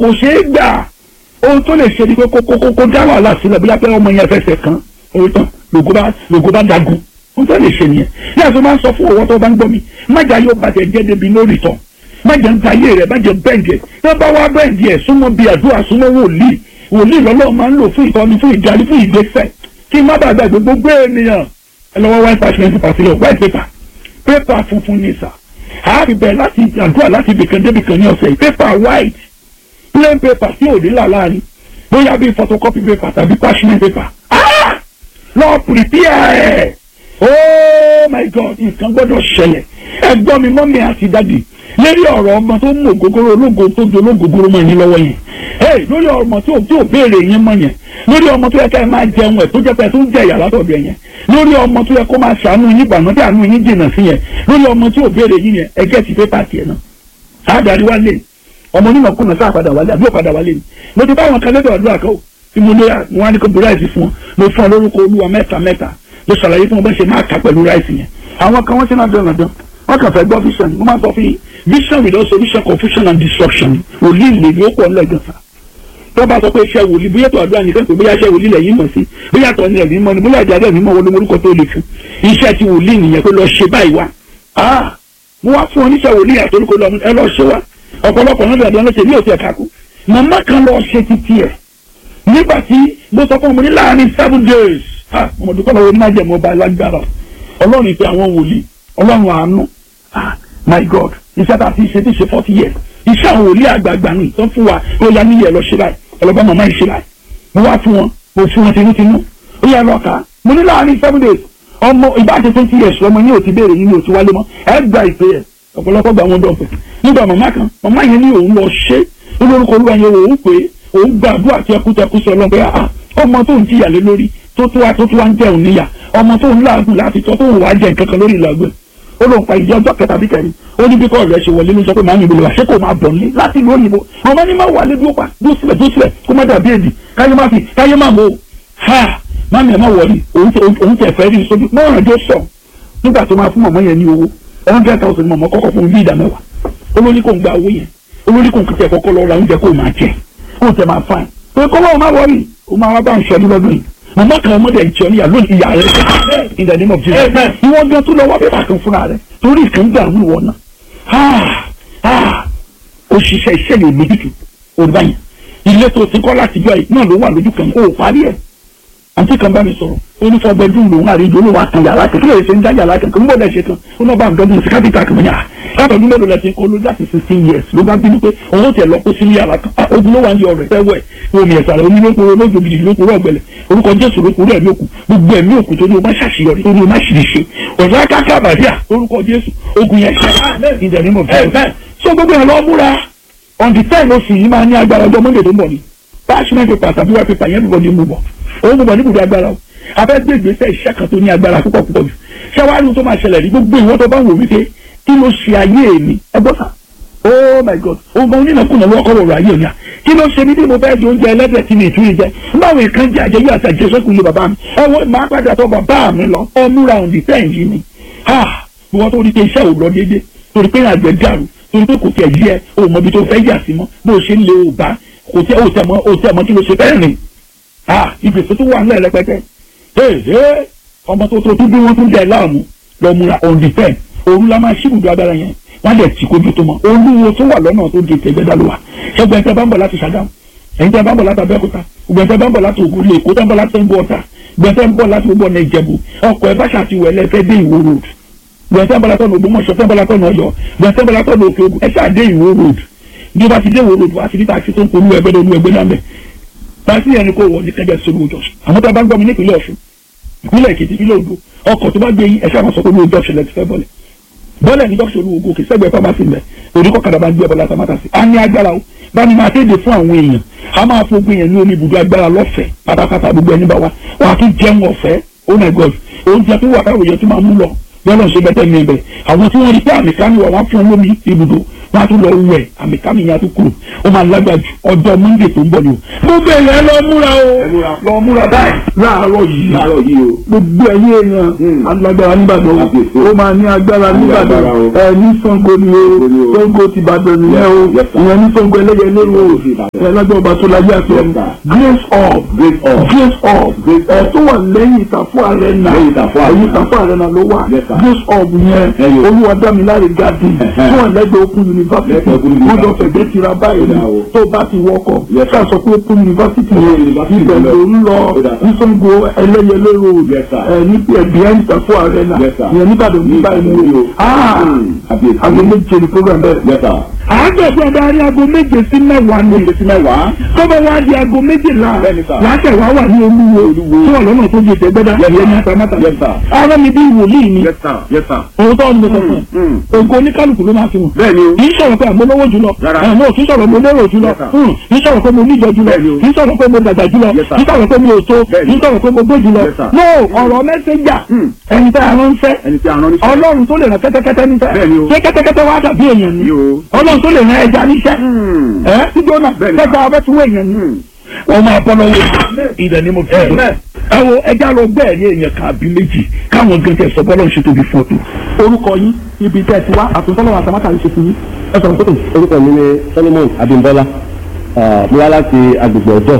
kò ṣeé gbà ohun tó lè ṣe ni pé kó kó kó dá wàhálà sílẹ̀ bóyá pé ọmọ yẹn fẹsẹ̀ kan orí tán lògó bá lògó bá dagun ohun tó lè ṣe nìyẹn ní àti máa ń sọ fún owó tó bá ń gbọ́ mi má jà yóò bàjẹ́ jẹ́ débi lórí tán má jẹ́ ń ta ayé rẹ̀ má jẹ́ bẹ́ǹdì ẹ̀ tó bá wá bẹ́ǹdì ẹ̀ súnmọ́ bí àdúrà súnmọ́ wòlíì wòlíì lọ́lọ́ máa ń lò fún ìtọ́ni fún ìdarí fún ìgbésẹ̀ kí má bàa gbàgbé gbogbo ènìyàn ẹ lọ́wọ́ white parchment paper sílẹ̀ white paper paper funfun ní sà àárín bẹ́ẹ̀ láti àdúrà láti ibìkan débìkan ní ọ̀sẹ̀ yìí paper white plain paper tí ò ní là láàrin bóyá bí photocopy paper tàbí parchment paper ah lọ prepare ẹ̀ oh my god nǹkan gbọ́dọ̀ ṣẹlẹ̀ ẹ̀gbọ́n mi mọ́mí àti dádì lórí ọ̀rọ̀ ọmọ tó mú ògógóró ológo tó di ológógóró mọ́ yín lọ́wọ́ yẹn hey lórí ọmọ tí ò tí ò béèrè yín mọ́ yẹn lórí ọmọ tó yẹ ká ẹ máa jẹun ẹ̀ tó jẹ́ pé ẹ tó ń jẹ ìyà látọ̀dọ̀ yẹn lórí ọmọ tó yẹ kó máa ṣàánú yín gbàgbọ́n tí àánú yín jìnnà sí yẹn lórí ọmọ tí ò béèrè yín yẹn ẹgẹ́ ti pépà tiẹ̀ náà àádárí wá lé ọmọ onímọ̀kùnà sáà padà wálé àbí ò padà wálé ni mo ti bá àwọn kan lẹ́dọ̀ àdúrà kan tí mo lé wọn á ní kó bu ráìsì fún wọn mo fún ọ lórúkọ olúwa mẹ́ta mẹ́ta mo ṣàlàyé fún wọn bá ṣe máa kà pẹ̀lú ráìsì yẹn àwọn kan wọ́n ṣe náà dán dán wọ́n kàn fẹ́ gbọ́ vision mo máa sọ fún yín vision without solution confusion and destruction wòlíì lè ní ó pọ̀ ńlẹ̀ gan sa tó bá sọ pé iṣẹ́ wòlíì bóyá tó àdúrà nìkan pé bóyá iṣẹ́ wòlíì lẹ́yìn mọ̀ sí bóyá tó ní ẹ̀mí mọ́ ni bóyá ìjà ẹ̀mí mọ́ wọlé orúkọ tó lè fún iṣẹ́ ti wòlíì nìyẹn pé lọ ṣe báyìí wá ah mo wá fún oníṣẹ́ wòlíì àtòlùkọ lọ ẹ lọ ṣe wá ọ̀pọ̀lọpọ̀ náà dàbí ọlọ́ṣẹ́ ní òsì ẹ̀ka kú màmá kan lọ ṣe títí ẹ̀ nígbà tí mo sọ fún ọmọ ní láàrin seven days ah ọmọdé kọ́ lọ́wọ́ onímájẹ̀mọ́ ọba lágbára ọlọ́run ìpè àwọn wòlíì ọlọ́run àánú ah my god iṣẹ́ tá a ti ṣe ti ṣe forty years iṣẹ́ àwọn wòlíì àgbààgbà ni tó fún wa ó yá níyẹ̀ lọ ṣe báyìí ọlọ́ba màmá yìí ṣe báyìí mo wá fún wọn mo fún wọn tinútinú ó yẹ lọ kà á mo ní láàrin seven days ọmọ ìbáṣe twenty years lọmọ yín ò ti béèrè yín ò ti wálé mọ́ ẹ gba ìpè ẹ̀ ọ̀pọ̀lọpọ̀ gba wọn dọ̀fẹ́ nígbà màmá kan màmá yẹn ní òun lọ ṣe olórúkọ olúwa yẹn òun pé òun gbàdúrà tẹkútẹkú sọ lọ pé ọmọ tó ń jìyà lé lórí tó tó wá tó tó wá ń jẹun níyà ọmọ tó ń láàgùn láti tọ́ tó ń wá jẹ nǹkan kan lórí ìlàgbẹ́ ó lóun pa ìdí ọjọ́ kẹta bí kẹrin ó ní bí kọ́ rẹ̀ ṣe wọlé ló sọ pé màámi ìbílẹ̀ wá ṣé kò máa bọ̀ ní láti ìlú òyìnbó ọmọ ní má wà lé dúró pa dúró sílẹ̀ dúró sílẹ̀ kó má dàbí èdè káyé má fi káyé má mọ̀ ha màámi ẹ̀ má wọlé òun tẹ̀ fẹ́ rí sójú mọ́ràn jó sọ nígbà tó máa fún mọ̀mọ́ yẹn ní owó hundred thousand mọ̀mọ́ kọ́kọ́ fún bí ìdá mẹ́wàá olórí kò ń gba owó yẹn olórí kò ń kìtẹ̀ kọ́kọ́ lọ ra oúnjẹ kó máa jẹ kó tẹ̀ máa fain pé kọ́ lọ́wọ́ má wọrí o máa wá bá ń ṣọdún lọ́dún yìí mọ̀mọ́ kan ọmọdé ìjọ níyà lónìí ìyá rẹ̀ in the name of Jesus ìwọ́n gan tó lọ wá pépà kan fúnra rẹ̀ torí ìkan gbà wí wọ̀ náà òṣìṣẹ́ iṣẹ́ lè lójútù olùbáyìn ilé tó ti kọ́ láti jọ yìí náà ló wà lójú kan kó o parí ẹ̀ àǹtí kan bá mi sọ̀rọ̀ ó ní fọ́ bẹ́ẹ̀dúrún lòun àrídìí olówó àtàn yàrá kan kí lè ṣe ń dá yàrá kan kí n bọ̀ dẹ̀ ṣe kan ó náà bá ń dọ́gbọ́n sí kápítà kan yà látọ̀dún mélòó lẹ ti ń kó ló láti sixteen years ló bá bínú pé òun tẹ̀ lọ kó sínú yàrá kan ogun ló wà ní ọ̀rẹ́ fẹ́wẹ̀ omi ẹ̀sà rẹ̀ onílókòrò olóògbé gidi lókòrò ọ̀gbẹ̀lẹ̀ orúkọ jésù lókòrò ẹ̀mí òkú gbogbo ẹ̀mí òkú tó ní o má ṣàṣeyọrí tó ní o má ṣìṣe ọ̀dọ́ akáká àbàdíà orúkọ jésù ogun yẹn ṣe in the name of Jesus so gbogbo ẹ̀ lọ múra on the ten oṣù yìí máa ní agbára ọjọ́ monday tó ń bọ̀ ni parchment paper tàbí wá paper yẹn bọ̀ ní mú bọ̀ òun mú bọ̀ ní ibùdó agbára o afẹ́ gbé ìgbésẹ̀ iṣẹ́ kan tó ní agbára púpọ̀ púpọ̀ jù ṣẹ́wárí tó máa ṣẹlẹ̀ ní gbogbo ìwọ́n tó bá wò wípé kí ló ṣe ayé mi ẹ gbọ́ sà oh my god ọmọ onínàkùnà ló kọ́ wọ̀rọ̀ ayé mi à kí ló ṣe mí bí mo fẹ́ di oúnjẹ ẹlẹ́dẹ̀ tí mi ì tún yìí jẹ báwo nǹkan jẹ àjẹyọ àti àjẹsẹ́kù ilé bàbá mi ẹ wọ́n máa padà tọ́ bàbá mi lọ ọmúra òǹdí tẹ́yìn yìí ni ha ìwọ́n tó rí pé iṣẹ́ ò lọ déédé torí pé àgbẹ̀ dàrú torí pé kò tẹ̀ yí ẹ o mọ ibi tó fẹ́ yà sí mọ́ bó o ṣe ń lé o bá kò tẹ o tẹ mọ o tẹ mọ kí ló ṣe fẹ́ rìn ha ìgbésẹ̀ tó wà ńlẹ̀ rẹpẹtẹ ee ọmọ tó tó tún bí wọ́n tún jẹ láàmú lọ múra òǹdí tẹ́yìn òru la máa ṣíbùdó agbára yẹn wọ́n lè tì kójú tó mọ́ olúwo tó wà lọ́nà tó di ìtẹ̀gbẹ́dá ló wà ṣẹ́gun ẹ̀ńtẹ́ bá ń bọ̀ láti Ṣàgámù ẹ̀ńtẹ́ bá ń bọ̀ láti Abẹ́òkúta gbẹ̀ńtẹ́ bá ń bọ̀ láti Ògùn lè kó tẹ́ ń bọ̀ láti ń bọ̀ ọ̀tà gbẹ̀ńtẹ́ ń bọ̀ láti gbogbo ọ̀nà Ìjẹ̀bú ọkọ̀ ẹ̀ bá ṣàtiwọ̀ ẹ̀ lẹ́fẹ́ dé Ìwó road gbẹ̀ńtẹ́ ń bọ̀ látọ̀nà Ògbómọ̀ṣọ́ tẹ́ ń bọ̀ látọ̀nà Ọ̀yọ́ gbẹ̀ńtẹ́ ń bọ̀ látọ̀nà Òkè Ògùn ẹ̀ ṣáà dé Ìwó road bí wọ́n ti dé Ìwó road wá sí ní taxi tó ń polú ẹgbẹ́ lónú ẹgbẹ́ náà mẹ́ taxi yẹn ni kò wọ́n ní kẹjọ sórí òjò àwọn tó bá ń gbọ́ mi nípìnlẹ̀ Ọ̀ṣun ìpínlẹ̀ Èkìtì ìpínlẹ̀ Ògùn ọkọ̀ tó bá gbé yín ẹ̀ ṣáà máa sọ pé olú ọjọ́ ṣẹlẹ̀ ti fẹ́ bọ́lẹ̀ bọ́lẹ̀ ní dọ́kítà olúwo gòkè sẹ́gbẹ̀ẹ́ pharmacy mẹ́ oníkọ́ kadà bá ń gbé ẹbọ láti amátàsí. a ní agbára o bá ní máa kéde fún àwọn èèyàn a máa fún èèyàn ní omi ibùdó agbára lọ́fẹ̀ẹ́ pátápátá gbogbo ẹni bá wa wà á tún jẹun ọ̀fẹ́ oh my god oúnjẹ tó wà káwé yẹn tó máa mú lọ bọ́lọ̀ ṣe bẹ́tẹ̀ ní ẹbẹ̀ àwọn tí wọ́n rí pé àmì kan wà wọ́n fún lómi ibùdó wọn á tún lọ wẹ̀ àmì kámi yẹn á tún kúrò ó máa lágbára ju ọjọ́ monday tó ń bọ̀ ni o. mo bẹ̀rẹ̀ lọ múra o lọ múra báyìí láàárọ̀ yìí láàárọ̀ yìí o. gbogbo ẹ̀yin èèyàn alágbára nígbàdàn o ó máa ní agbára nígbàdàn ẹ ní Ṣàngó ni o Ṣàngó ti Ìbàdàn nìyẹn o ìyẹn ní Ṣàngó ẹlẹ́yẹlé o ẹ lágbára ọba tó láyé àti ọmọ grace of Grace of. grace of ẹ tó wà lẹ́yìn ìtàfọ́ arena Lẹ́yìn Ìtàfọ́ Arena. ẹ̀yìn ìtàfọ́ arena ló wà Yes, sir. grace of yẹn Ẹyọ. olúwadámiláre garden Ẹ̀hẹ́. tó wà lẹ́gbẹ̀ẹ́ open university Lẹ́gbẹ̀ẹ́ Open wọ́n jọ University. fẹ̀gbẹ́ tira báyìí ni Ó dà o. tó bá ti wọkọ̀ Yes, sir. ká sọ pé open university Open yẹn University ibẹ̀ lọ. ló ń lọ Ó dà, sir. ní Ṣàngó ẹlẹ́yẹlé road Yes, sir. ẹ ní behind ìtàfọ́ arena Yes, sir. ìyẹn nígbàdàn ní báyìí ni o ah Àbíyèsí. aago méje ni program bẹ́ẹ̀. Yes, sir. àádọ́gbọ̀n adarí aago méje sí mẹ́wàá ni Méje sí mẹ́wàá. tọ́bọ̀ wá di aago méjìlá Bẹ́ẹ̀ni, sir. láṣẹ wá wà ní olúwo Olúwo. tí wọ́n lọ́nà tó di ìtẹ́gbẹ́dá Yes, ìyẹn ní sir. atamátà. Yes, sir. ara mi bí wòlíì ni Yes, sir. Yes, sir. òun tó ń lọ sọ̀tún Mm. ògo oníkálukú ló máa fi hàn. Bẹ́ẹ̀ni o. kì í sọ̀rọ̀ pé àmọ́ lówó jùlọ Rárá. àmọ́ kì í sọ̀rọ̀ mo lérò jùlọ Yes, sir. Hmm. kì í sọ̀rọ̀ pé mo níjọ jùlọ Bẹ́ẹ̀ni o. kì í sọ̀rọ̀ pé mo dàgbà jùlọ Yes, sir. kì í sọ̀rọ̀ pé mo ò tó Bẹ́ẹ̀ni. kì í sọ̀rọ̀ pé mo gbó jùlọ Yes, sir. no ọ̀rọ̀ mẹ́sẹ̀jà Hmm. ẹni tẹ́ a ránṣẹ́ Ẹni tí a rán níṣẹ́. ọlọ́run tó lè rán kẹ́tẹ́kẹ́tẹ́ níṣẹ́ Bẹ́ẹ̀ni o. ṣé kẹ́tẹ́kẹ́tẹ́ wá dàbí èèyàn ni Yìí o. ọlọ́run tó lè rán ẹja níṣẹ́ Hmm. ẹ tí jóná Bẹ́ẹ̀ni. kẹta ọbẹ̀ tí wọ́n èèyàn ni Hmm. wọ́n máa bọ́ lọ́wọ́ ìdẹ̀ ni mo fi sọ. ẹ wo ẹja lọ gbẹ́ ẹ̀rí èèyàn kan àbí méjì káwọn gan tẹ sọ bọ́lọ́ ṣe tóbi fún ọtún. orúkọ yín ibi tẹ́ ẹ ti wá àtúntọ́lọ́wọ́ àtàmátà ń ṣe fún yín ẹ sọ̀rọ̀ sókè. orúkọ mi ni Solomon Abímbọ́lá Ah, mo wá láti agbègbè ọjọ́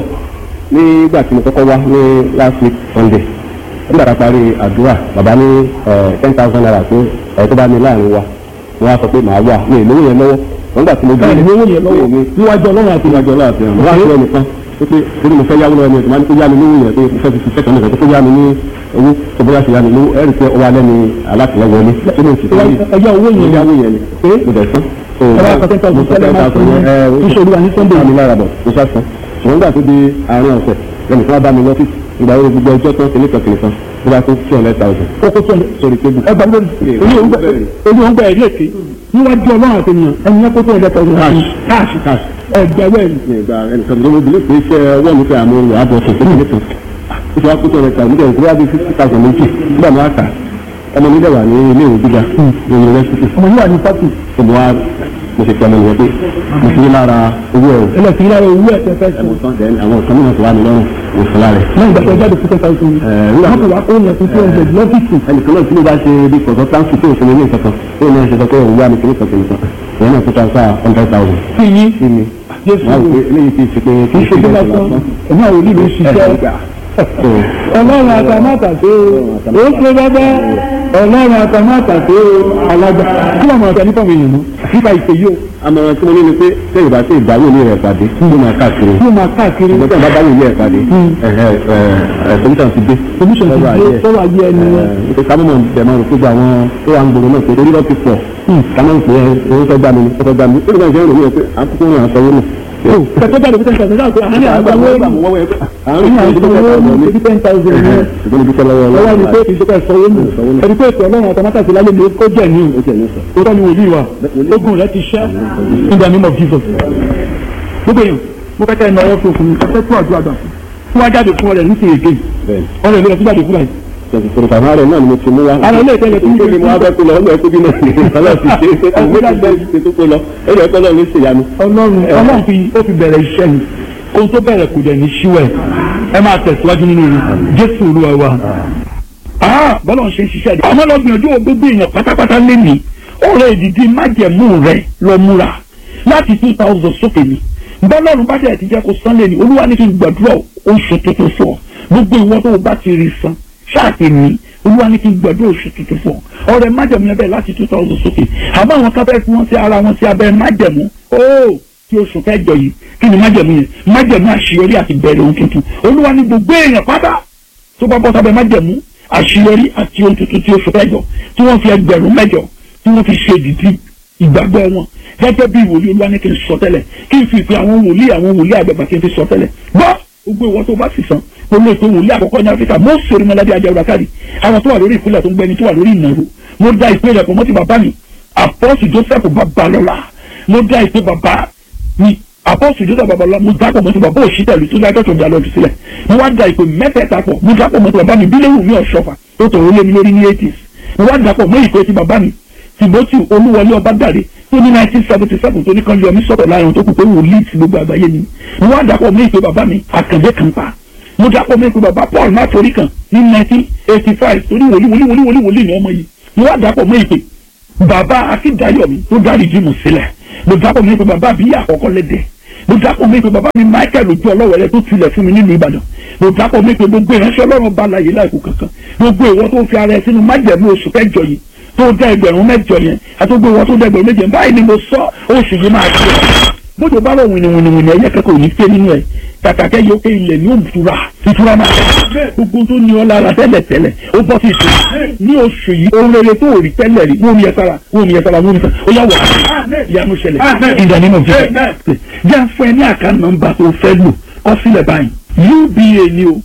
nígbà tí mo kọ́kọ́ wá ní last week Sunday nígbà tá a parí àdúrà bàbá ní ten thousand naira pé ẹ̀ tó bá ní láàrin wa mo wá sọ pé màá wà mi ì lówó yẹn lọ́wọ́ wọ́n gbà tí mo ẹ gbé ní owó yẹn lọ́wọ́ mi níwájú ọlọ́run àti níwájú ọlọ́run àti ẹ̀rọ wá sí ẹnìkan pé pé torí mo fẹ́ yáwó lọ́wọ́ ẹni ẹ̀sìn máa ní kó yá mi lówó yẹn pé mo fẹ́ fi fi fẹ́ kan nìkan tó yá mi ní owó tó bóyá ṣe yá mi lówó ẹ̀rì pé ọwọ́ alẹ́ ni alátìlẹ́wọlé tó lè ṣiṣẹ́ yìí ẹjọ́ owó mo yẹn yáwó yẹn ni pé mo dẹ̀ sán. ẹ bá kọ́tẹ́ tọ́jú tẹ́lẹ̀ máa fún yín níṣòro wa ní Sunday mi lára bọ̀ mo sá sàn ṣùgbọ́n nígbà tó di àárín ọ̀sẹ̀ lẹ́nu tí wọ́n bá mi lọ́fíìsì ìgbà wo gbogbo ọjọ́ tán kìnìkan kìnìkan bí wọ́n tó two hundred thousand kókó tó ń sórí tébù. ẹ gbà lórí èyí ò ń gbẹ èyí ò ń gbẹ ẹ̀rí èké níwájú ọlọ́run àti ènìyàn ẹni yẹn kó tó ń lẹ́tọ̀ ọ̀rọ̀ káàṣì cash ẹgbẹ̀wẹ̀ ni. ní ìgbà ẹnìkan tó ló bí pé iṣẹ́ ọwọ́ mi fẹ́ àmú àbọ̀ fún fún mi kan ó fi wá kó two hundred thousand nígbà ìgbà bíi fifty thousand méjì nígbà máa kà ọmọ mi dẹ̀ wà ní ilé ìwé gíga ní yunifásitì ọmọ yìí wà ní pátì tó mo wá mo ṣe fi ọmọ nìyẹn pé mo fi lára owó ẹ̀ ẹlẹ́sìn lára owó ẹ̀ tẹ́ fẹ́ sọ. ẹ̀mọ̀tán dẹ̀ àwọn nǹkan mìíràn tó wà mí lọ́rùn mo fún lára ẹ̀. lẹ́yìn ìgbà tó jáde fún ten thousand nígbà wọ́n kò wá kó yẹn fún two hundred lọ́fíìsì. ẹnìkan náà tí mo bá ṣe bí consultancy tó òfin ní ìkankan tó ní ẹsẹ̀ sọ pé òun wá mi kìíní kan kìíní kan ìyẹn náà tó transfer hundred thousand sí yín sí mi jésù wọ́n á rò pé eléyìí ti ṣe pé kì í ṣe bí lásán ẹ̀mí àwọn olùdó ṣiṣẹ́ ọlọ́run àtàmátàsé o ó ṣe bẹ́bẹ́ ọlọ́run àtàmátàsé o alágbà kí wọ́n máa tẹ nípa àwọn èèyàn náà nípa ìpè yìí o àmọ̀ràn tí mo ní ni pé sẹ́yìn bá ṣe ìdáwó ní rẹ̀ pàdé tó máa káàkiri kí wọ́n máa káàkiri ìgbà tí wọ́n bá dáwó ní rẹ̀ pàdé solution ti dé solution ti dé sọ́wọ́ ayé ẹni yẹn. ẹ̀ ká mọ̀ bẹ̀ máa rò pé àwọn tó wà ń gbòòrò náà pé orí lọ́ ti pọ̀ ká máa ń pè é owó fẹ́ gbà mí owó fẹ́ gbà mí ó lè máa ń ṣe é rò ní ẹ pé àkókò rẹ̀ àtọwó nù. kẹtọ́ jáde fún ten thousand náà pé àárín àwọn owó èèyàn àwọn àárín àwọn owó èèyàn ibi ten thousand yẹn ṣùgbọ́n ibi tọ́lọ́wọ́ lọ́wọ́ ni pé ìṣèkọ̀ ìṣòwò nù ẹni pé ètò ọlọ́run àtàmátàsé lálẹ́ mi kó jẹ̀ ní òótọ́ ni wòlíì wa ogun rẹ ti ṣẹ́ in the name of Jesus gbogbo èèyàn mo fẹ́ kẹ́ ẹ náwó fún òkùnrin ẹ fẹ́ tó àdúrà gbà fún wa jáde fún ọ̀rẹ́ ní ti èké ọ̀rẹ́ ìlú rẹ tó jáde fún báyìí Tòròtà máa rẹ̀ náà ni mo ti mú wá. Ara ilé ìtẹ́lẹ̀ tó ń Ìkéde mo wá fẹ́ kó lọ, ọgbà ẹ̀kú bí náà ní ìfọlọ́ ti ṣe é pé kò méjì bẹ́ẹ̀ ti tó kó lọ. Ẹ̀rọ ẹ̀kọ́ náà ló ṣe ìyanu. ọlọ́run ọlọ́run fi ó fi bẹ̀rẹ̀ iṣẹ́ ni ohun tó bẹ̀rẹ̀ kò dẹ̀ ní ṣíwẹ̀ ẹ máa tẹ̀síwájú nínú rẹ̀ jésù olúwa wa. bọ́lá ń ṣe ń ṣiṣẹ́ rẹ̀ àmọ́ lọ gbìyànjú gbogbo èèyàn pátápátá lé ní ọ̀rẹ́ ìdìdí májẹ̀mú rẹ̀ lọ múra láti two thousand sókè ni bọ́lọ́run bá dẹ̀ ti jẹ́ kó san lé ní olúwa ní kí n gbàdúrà oṣù tuntun fún ọ gbogbo ìwọ tó o bá ti rí san ṣáàtì ní olúwa ní kí n gbàdúrà oṣù tuntun fún ọ ọ̀rẹ́ májẹ̀mú yẹn bẹ́ẹ̀ láti two thousand sókè àmọ́ àwọn kábẹ́ fún wọn sí ara wọn sí abẹ́ májẹ̀mú óò tí oṣù kẹjọ yìí kí ni májẹ̀mú yẹn májẹ̀mú àṣeyọrí àti bẹ̀rẹ̀ ohun tuntun olúwa ní gbogbo èèyàn pátá tó bá bọ́ sábẹ́ májẹ̀mú àṣeyọrí àti ohun tuntun tí oṣù kẹjọ tí wọ́n fi ẹgbẹ̀rún mẹ́jọ tí wọ́n fi ṣe ìdìtì ìgbàgbọ́ wọn gẹ́gẹ́ bí ìwòlíì olúwa ní kí n sọ tẹ́lẹ̀ kí n fi ìpè àwọn wòlíì àwọn wòlíì àgbàgbà kí n fi sọ tẹ́lẹ̀ gbọ́ gbogbo ìwọ tó bá sì san olú ètò wòlíì àkọ́kọ́ ní áfíríkà mo sori mọ́ládé ajá káàdì àwọn tó wà lórí ìpínlẹ̀ tó ń gbẹni tó wà lórí ìnáwó mo dá ìpè rẹ̀ pọ̀ mọ́ ti bàbá mi àpọ́sù joseph babalọ́lá mo dá ìpè bàbá mi àpọ́sù joseph babalọ́lá mo dá pọ̀ mọ́ ti bàbá òṣìṣẹ́lú tó dájọ́ tó dalọ́ sílẹ̀ mo wá dá ìpè mẹ́tẹ̀ẹ̀ta pọ̀ mo dá pọ̀ mọ́ ti bàbá mi bílẹ̀wù mi ọ̀ṣọ́fà tó tọ̀rọ̀ lé mi lórí ní eighties mo wá dá pọ̀ mọ́ ìpè ti bàbá mi timothy olúwọlé ọbádàrẹ tó ní nineteen seventy seven tó ní kan yọmí sọ̀rọ̀ láàrin tó kù pé wòlíì ti gbogbo àgbáyé ni mo wá dàpọ̀ mí ìpè bàbá mi àkàndé kan pa mo dàpọ̀ mí ìpè bàbá paul mátorí kan ní nineteen eighty five tó ní wòlíì wòlíì wòlíì wòlíì wòlíì ní ọmọ yìí mo wá dàpọ̀ mí ìpè bàbá akíndayọ̀mí tó dárí jímù sílẹ̀ mo dàpọ̀ mí ìpè bàbá àbíyá àkọ́kọ́ lẹ́dẹ̀ẹ́ mo dápọ̀ mi pé bàbá mi michael ojú ọlọ́wẹ̀rẹ́ tó tilẹ̀ fún mi nílùú ìbàdàn mo dápọ̀ mi pé gbogbo ìránṣẹ́ ọlọ́run bá láyé láìkú kankan gbogbo ìwọ tó fi ara ẹ sínú májẹ̀mú oṣù kẹjọ yìí tó dá ẹgbẹ̀rún mẹ́jọ yẹn àti gbogbo ìwọ tó dá ẹgbẹ̀rún méje báyìí ni mo sọ oṣù yìí máa ṣe bójú bá lọ wìnìwìnìwìnì ẹyẹ kẹkọọ ní fẹ nínú ẹ kàkàkẹ yóò ké ilẹ̀ ní òmùtura ìtura máa gbogbo tó ní ọ lára tẹ́lẹ̀ tẹ́lẹ̀ ó bọ́ sí ìtura ní oṣù yìí ohun rere tó rí tẹ́lẹ̀ rí wọ́n mi yẹ sára wọ́n mi yẹ sára wọ́n mi sára ó yà wà á ìyanu ṣẹlẹ̀ ìdá nínú òfin jẹ́ fún ẹ ní àká nọ́mbà tó fẹ́ lò kọ sílẹ̀ báyìí uba ni o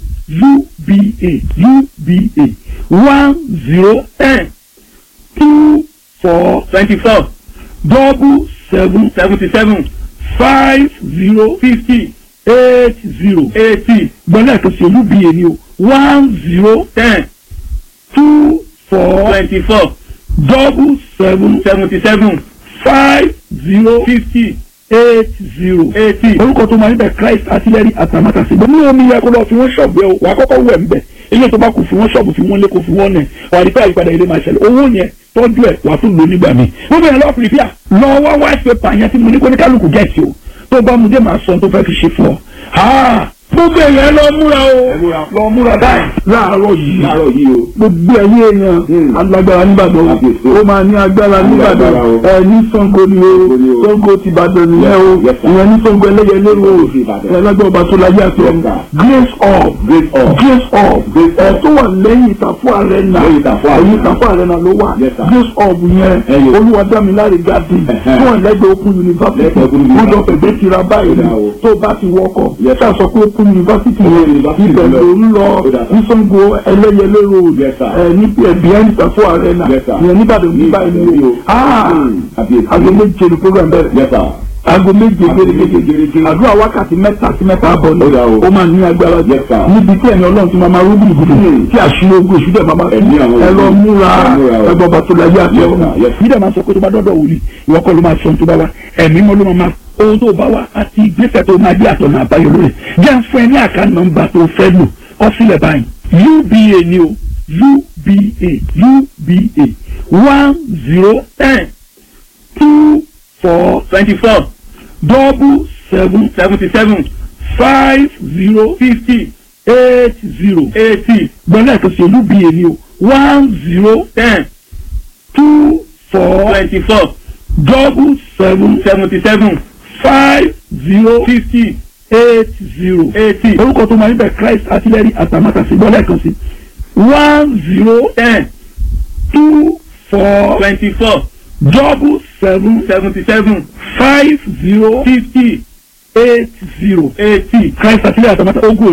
uba uba one zero ten two four twenty four double seven seventy seven five zero fifty eight zero eighty gbọ́dọ̀ ẹ̀kan sí uba ni o one zero ten two four twenty four double seven seventy seven five zero fifty eight zero. eighty. orúkọ tó máa níbẹ̀ christ artillery atamátàsí gbọ́n ní omi yẹ kó lọ fi wọ́n ṣọ̀bù ẹ̀ wà á kọ́kọ́ wẹ̀ ńbẹ̀ ilé tó bá kù fi wọ́n ṣọ̀bù fi wọ́n lé kó fi wọ́n nẹ̀ wà á rí pé àyípadà ilé máa ṣẹlẹ̀ owó yẹn tọ́jú ẹ̀ wà á tún lò nígbà míì. wọ́n bẹ̀rẹ̀ lọ́ọ́ pìrìpìà lọ wá white paper yẹn tí mo ní kó ní kálukú gẹ̀ẹ́sì o tó bá mu dé máa sọ tó fẹ́ fi ṣe fún ọ. gbogbo èèyàn lọ múra o lọ múra báyìí láàárọ̀ yìí láàárọ̀ yìí o. gbogbo ẹ̀yin èèyàn alágbára nìbàdàn o ó máa ní agbára nìbàdàn ẹ ní Ṣàngó ni o Ṣàngó ti Ìbàdàn nìyẹn o ìyẹn ní Ṣàngó ẹlẹ́yẹlé o ẹ lágbára ọba tó láyé àti ọmọ grace of Grace of. grace of ẹ tó wà lẹ́yìn ìtàfọ́ arena Lẹ́yìn Ìtàfọ́ Arena. ẹ̀yìn ìtàfọ́ arena ló wà Yes, sir. grace of yẹn Ẹyọ. olúwadámiláre gadi Ẹ̀hẹ́. tó wà lẹ́gbẹ̀ẹ́ Open University Lẹ́gbẹ̀ẹ́ Open wọ́n jọ University. fẹ̀gbẹ́ tira báyìí Ó dà o. tó bá ti wọkọ̀ Yes, sir. ṣáà sọ pé Open University Open yẹn University ibẹ̀ lọ. ló ń lọ Ó dà, sir. ní Ṣàngó ẹlẹ́yẹlé road Yes, sir. ẹ ní behind ìtàfọ́ arena Yes, sir. ìyẹn níbàdàn ní báyìí ni o Ah, Àbíyèsí. aago méje ni program bẹ̀rẹ̀ Yes, sir. aago méje Aago méje gẹ́gẹ́ gẹ́gẹ́. àdúrà wákàtí mẹ́ta sí mẹ́ta àbọ̀ ni Ó dà o. ó máa ní agbára jù Yes, sir. níbi tí ẹ̀yin ọlọ́run ti máa máa rúbì ìbùdó tí àṣírí ogun èṣù dẹ̀ máa máa Ẹ̀mí àwọn ẹ lọ ogun. múra Ẹ múra o. ẹgbọ́n bàtò láyé àti Yes, ọ̀run sir. Yes. yìí dẹ̀ máa sọ pé tó bá dọ́dọ̀ wòlíì ìwọ kọ́ ló máa sọ ohun tó bá wá ẹ̀mí mọ́ ló máa máa ohun tó bá wá àti ìgbésẹ̀ tó máa jẹ́ àtọ̀nà àbáyọ lórí jẹ́ fún ẹ ní àká nọ́mbà tó fẹ́ lò kọ sílẹ̀ báyìí uba ni o uba uba one zero ten two four twenty four double seven seventy seven five zero fifty eight zero eighty gbọ́dọ̀ ẹ̀kan sí olúbi èmi o one zero ten two four twenty four double seven seventy seven five zero fifty eight zero. eighty orúkọ tó máa níbẹ̀ christ artillery atamátàsí gbọ́dọ̀ ẹ̀kan sí one zero ten two four twenty four double seven seventy seven five zero fifty eight zero. eighty. christ artillery atamátàsí ogun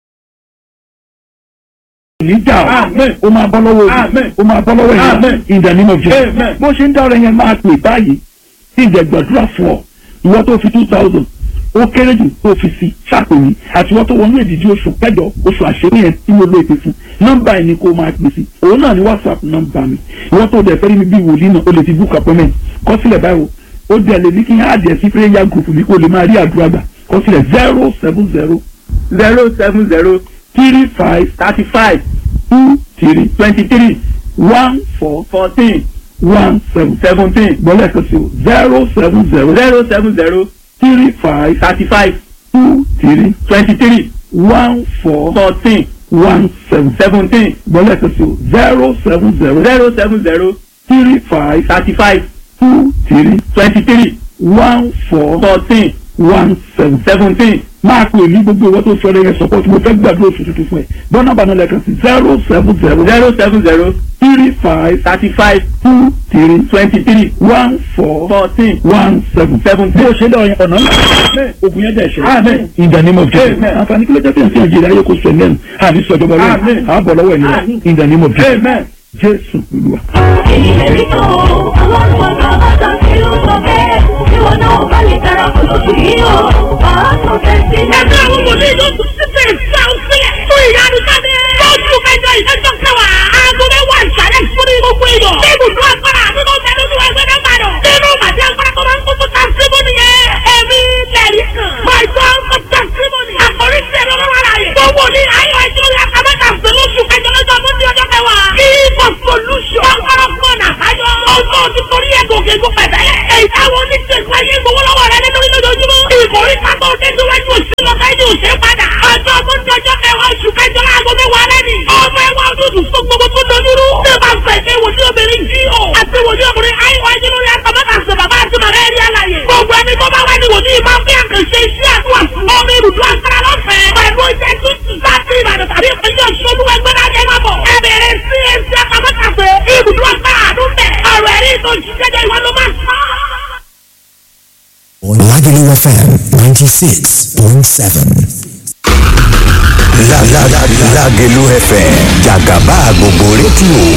níjà o Amen. ó máa bọ́ lọ́wọ́ Amen. òbí ó máa bọ́ lọ́wọ́ ìyá Amen. in the name of Jesus Amen. bó ṣe ń dá ọ̀rẹ́ yẹn máa pè báyìí tí ìjẹ́ gbàdúrà fún ọ ìwọ tó fi two thousand ó kéré jù tó fi sí ṣàpèmí àti ìwọ tó wọnú èdìdí oṣù kẹjọ oṣù àṣírí yẹn tí mo lo èpè fún nọ́mbà yìí ni kó máa pè sí òun náà ni whatsapp nọ́mbà mi ìwọ tó dẹ̀ fẹ́ rí mi bí wòlíì náà o lè ti book appointment kọ sílẹ̀ báyìí o ó dẹ̀ lè ní kí n á dẹ̀ sí prayer group mi kó lè máa rí àdúrà gbà kọ sílẹ̀ zero seven zero zero seven zero three five thirty five two three twenty three one four fourteen one seven seventeen gbọ́dọ̀ kan sí o zero seven zero zero seven zero three five thirty five two three twenty three one four fourteen one seven seventeen gbọ́dọ̀ kan sí o zero seven zero zero seven zero three five thirty five two three twenty three one four fourteen one seven. seventeen máa pè ní gbogbo ìwọ tó fẹ́rẹ̀ yẹn support mo fẹ́ gbàdúrà oṣù tuntun fún ẹ bọ́nà bàánà lẹ́ẹ̀kan sí zero seven zero zero seven zero three five thirty five two three twenty three one four fourteen one seven. seventeen. bó o ṣe lọ yẹn ọ̀nà ńlá ogun yẹn dẹ̀ ṣe. Amen. in the name of Jesus. Amen. àǹfààní kí ló jẹ́ pé ǹsẹ̀ ìjìnlẹ̀ ayé kò sọ ẹ̀ lẹ́nu àní sọ̀jọba lẹ́nu Amen. àbọ̀ lọ́wọ́ ẹ̀ nílẹ̀ Amen. in the name of Jesus. Amen. Jésù Olúwa. èyí lè rí tó ọlọ́run ọ̀gá bàtà sí ló sọ bẹ́ẹ̀ tí wọn náà bá lè darapọ̀ lóṣù yìí o wàá sọ bẹ́ẹ̀ sí. ẹgbẹ́ àwọn ọmọdé yóò tún sí bẹ́ẹ̀ sí àwọn sílẹ̀ fún ìyanu sáde. lóṣù kẹjọ ìdájọ́ kẹwàá aago mẹ́wàá ìsàlẹ̀ fún ní gbogbo èèyàn. ní ibùdó agbára àbíkọ́ mẹ́rin ní lọ fẹ́ yóò ṣe padà. ọjọ́ tó ń dọjọ́ kẹwàá oṣù kẹjọ láago mẹ́wàá lẹ́nu. ọmọ ẹwà ojútùú fún gbogbo tó dojúrú. ṣé bá fẹ́ ṣe wòlíì obìnrin jí o. àti wòlíì ọkùnrin àìwá ẹjẹ lórí àtàmọ́tà ṣe bàbá àti màmá ẹ̀rí àlàyé. gbogbo ẹni tó bá wá ní wòlíì máa fi àkànṣe iṣẹ́ àdúrà fún. ọmọ ibùdó agbára lọ́fẹ̀ẹ́. pẹ̀lú iṣẹ́ tuntun láti ìbàdàn tàbí ìpínlẹ̀ ọ̀ṣun ẹgbẹ́ náà jẹ́ máa bọ̀. ẹ bẹ̀rẹ̀ sí ẹsẹ̀ àtàmọ́tà ṣe ibùdó agbára àdúgbẹ̀. ọ̀rọ̀ ẹ̀rí ìtọ́jú jẹ́jẹ́ ìwọ ló máa sọ. Lagelu FM 96.7. Lagelu FM jàgàbá gbogbo rédíò